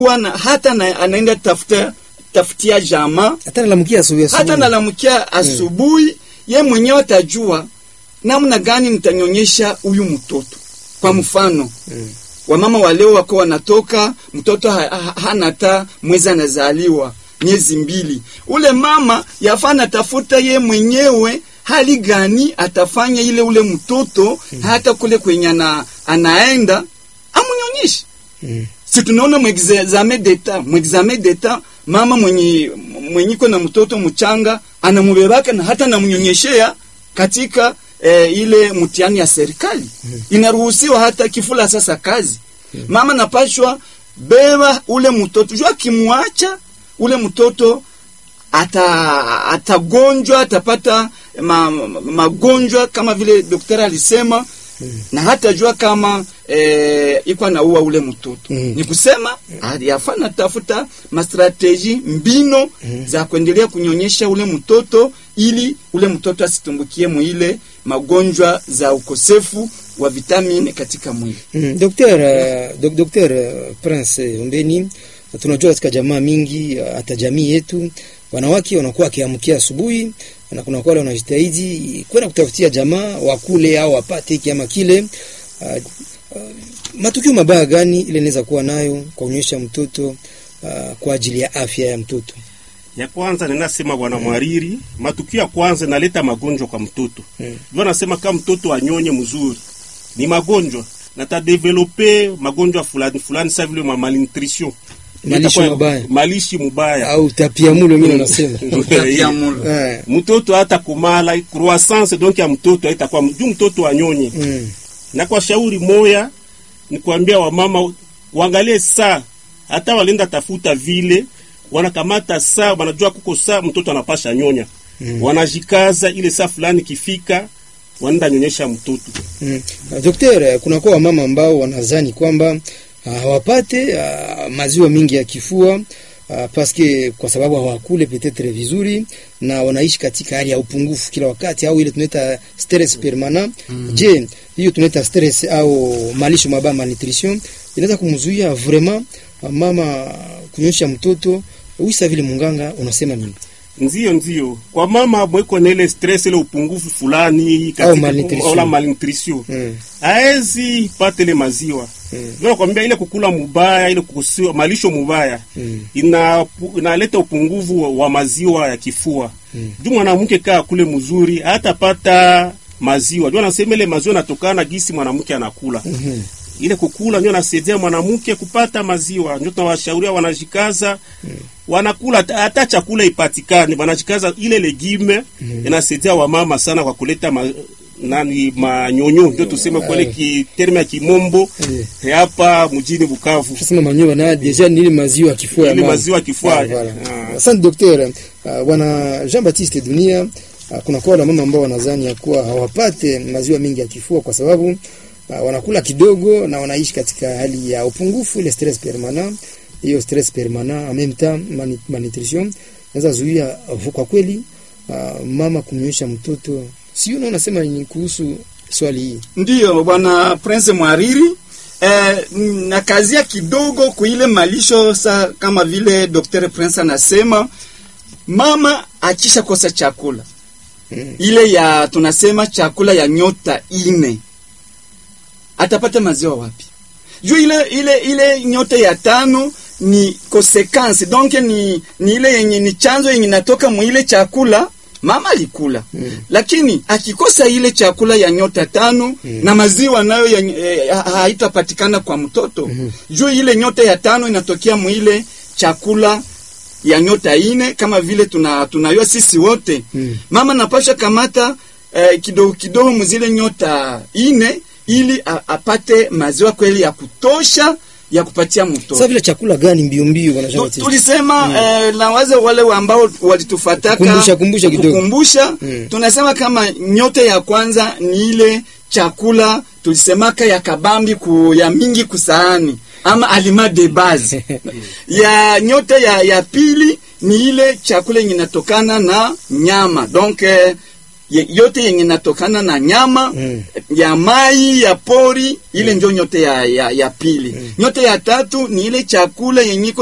na hata na, anaenda tafuta tafutia jamaa hata nalamkia asubuhi hata asubuhi. nalamkia asubuhi ye mwenyewe atajua namna gani nitanyonyesha huyu mtoto. Kwa mfano Mm. wamama wa leo wako wanatoka mtoto ha, ha, hana hata mwezi anazaliwa miezi mbili, ule mama yafaa natafuta ye mwenyewe hali gani atafanya ile ule mtoto hata kule kwenye ana, anaenda amunyonyeshe Mm. si tunaona mwexame d'etat mwexame d'etat mama mwenye mwenyiko na mtoto mchanga anamubebaka na hata namnyonyeshea katika eh, ile mtihani ya serikali inaruhusiwa hata kifula sasa kazi mama napashwa beba ule mtoto jua kimwacha ule mtoto ata atagonjwa atapata ma, ma, magonjwa kama vile daktari alisema na hata jua kama eh, iko anaua ule mtoto Mm. ni kusema mm. yafaa natafuta mastrateji mbino za kuendelea kunyonyesha ule mtoto ili ule mtoto asitumbukie mwile magonjwa za ukosefu wa vitamini katika mwili Mm. Dokter, uh, dok, Dokter uh, Prince Ombeni, tunajua katika jamaa mingi uh, hata jamii yetu wanawake wanakuwa wakiamkia asubuhi na kuna wale wanajitahidi kwenda kutafutia jamaa wakule au wapate hiki ama kile. Uh, uh, matukio mabaya gani ile inaweza kuwa nayo kwa kunyonyesha mtoto uh, kwa ajili ya afya ya mtoto? ya kwanza ninasema bwana mwariri, matukio ya kwanza inaleta magonjwa kwa mtoto Mm. ndio nasema kama mtoto anyonye mzuri ni magonjwa na tadevelope magonjwa fulani fulani, sa vile ma malnutrition, Malisho Itakuwa- mabaya. malishi mubaya Au tapiamlo mimi nasema. Utapiamlo. Eh. mtoto hata kumala croissance donc ya mtoto haitakuwa juu mtoto anyonye Mm. na kwa shauri moya ni kuambia wamama waangalie saa, hata walenda tafuta vile wanakamata saa, wanajua kuko saa mtoto anapasha nyonya Mm. wanajikaza ile saa fulani kifika, wanaenda nyonyesha mtoto. Mm. Uh, Dokter, kuna kwa wamama ambao wanazani kwamba uh, hawapate uh, maziwa mingi ya kifua uh, paske kwa sababu hawakule petetre vizuri na wanaishi katika hali ya upungufu kila wakati au ile tunaita stress permanent. Je, hiyo tunaita stress au malisho mabaya malnutrition inaweza kumzuia vraiment uh, mama kunyonyesha mtoto wisa vile munganga unasema nini? Nzio nzio kwa mama mweko na ile stress ile upungufu fulani Au malnutrition. au la malnutrition Mm. haezi pata ile maziwa Mm. ndio nakwambia ile kukula mubaya ile kukusiwa malisho mubaya Mm. ina inaleta upungufu wa, wa maziwa ya kifua Mm. juu mwanamke kaa kule mzuri hatapata maziwa juu anasema ile maziwa natokana gisi mwanamke anakula Mhm. ile kukula ndio nasaidia mwanamke kupata maziwa ndio tunawashauria wanajikaza wanakula hata- hata chakula ipatikane wanajikaza ile legime inasaidia wamama sana kwa kuleta ma, nani manyonyo ndio tuseme kwele ki terme ya kimombo Eh. hapa mjini Bukavu Sasa manyoya na deja ni ile maziwa ya kifua ya ile mama. maziwa kifua Ah, voilà. Ah. Asante dokter. Uh, bwana Jean Baptiste Dunia, uh, kuna kwa wale mama ambao wanadhani ya kuwa hawapate maziwa mingi ya kifua kwa sababu uh, wanakula kidogo na wanaishi katika hali ya upungufu, ile stress permanent. Hiyo stress permanent en même temps mani- malnutrition inaweza zuia uh, kwa kweli uh, mama kumnyonyesha mtoto. Sio na unasema ni kuhusu swali hii. Ndiyo bwana Prince Mwariri eh, na kazia kidogo kuile malisho sa kama vile Dr. Prince anasema mama akisha kosa chakula Mm. ile ya tunasema chakula ya nyota ine atapata maziwa wapi? Juu ile ile ile nyota ya tano ni consequence donc ni, ni ile yenye ni chanzo yenye natoka mwile chakula mama alikula Mm. lakini akikosa ile chakula ya nyota tano na maziwa nayo ya, eh, ha- haitapatikana kwa mtoto juu ile nyota ya tano inatokea mwile chakula ya nyota ine kama vile tuna tunayua sisi wote Mm. mama napasha kamata eh, kidogo kidogo mzile nyota ine ili a, apate maziwa kweli ya kutosha ya kupatia mtoto Sasa vile chakula gani mbio mbio bwana Jean Tu- Baptiste? tulisema eh, na waze wale ambao walitufataka Kumbusha, kumbusha kidogo. kukumbusha, Mm. tunasema kama nyote ya kwanza ni ile chakula tulisemaka ya kabambi ku, ya mingi kusaani ama aliment de base ya nyote ya, ya pili ni ile chakula yenye inatokana na nyama donc eh, ye, yote yenye natokana na nyama Mm. ya mai ya pori ile ndio nyote ya, ya, ya pili nyote ya tatu ni ile chakula yenye iko